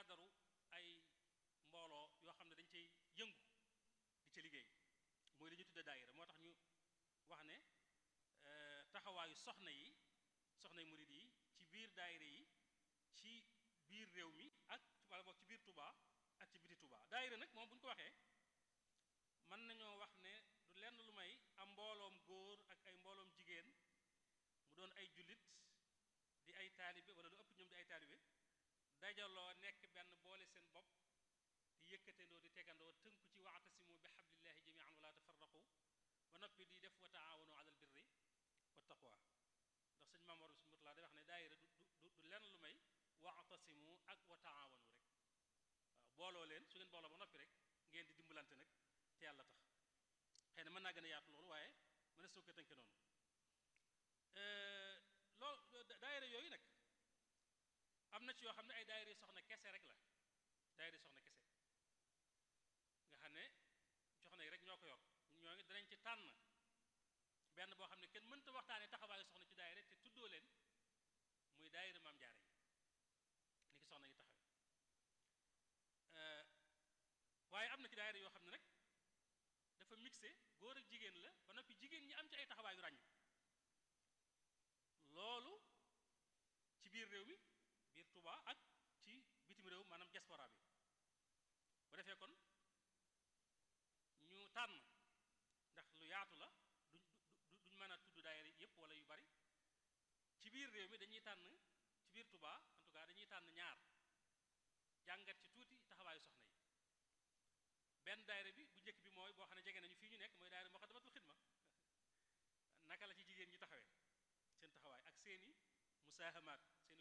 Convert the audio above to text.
cadre ay mbooloo yoo xam ne dañ cay yëngu di ca liggéey mooy li ñu tudde daayira moo tax ñu wax ne taxawaayu soxna yi soxna yi murid yi ci biir daayira yi ci biir réew mi ak wala boog ci biir Touba ak ci biti Touba daayira nag moom bu ñu ko waxee mën nañoo wax ne du lenn lu may am mbooloom góor ak ay mbooloom jigéen mu doon ay jullit di ay taalibe wala lu ëpp ñoom di ay taalibe dajaloo nekk benn boole seen bopp di yëkkatendoo di tegandoo tënku ci waatasimu bi xablillahi jamian wala tafarraqu ba noppi di def wa taawanu alal birri wa taqwa ndax sëñ Maam Mor Mutla day wax ne daayira du du du lenn lu may waatasimu ak wa taawanu rek waaw booloo leen su ngeen booloo ba noppi rek ngeen di dimbalante nag te yàlla tax xëy na mën naa gën a yaatu loolu waaye mën na soo ko tënke noonu loolu daayira yooyu nag am na ci yoo xam ne ay daayira soxna kese rek la daayira soxna kese nga xam ne soxna yi rek ñoo ko yor ñoo ngi danañ ci tànn benn boo xam ne kenn mënta waxtaanee taxawaayu soxna ci daayira te tuddoo leen muy daayira maam jaara yi ni ki soxna yi taxawe waaye am na ci daayira yoo xam ne nag dafa mixé góor ak jigéen la ba noppi jigéen ñi am ci ay taxawaayu ràññ loolu ci biir réew mi biir Touba ak ci bitim réew maanaam diaspora bi bu defee kon ñu tànn ndax lu yaatu la duñ duñ mën a tudd daayira yépp wala yu bari ci biir réew mi dañuy tànn ci biir Touba en tout cas dañuy tànn ñaar jàngat ci tuuti taxawaayu soxna yi benn daayira bi bu njëkk bi mooy boo xam ne jege nañu fii ñu nekk mooy daayira Moukhaddamatoul Khidma naka la ci jigéen ñi taxawee seen taxawaay ak seeni musaahamaat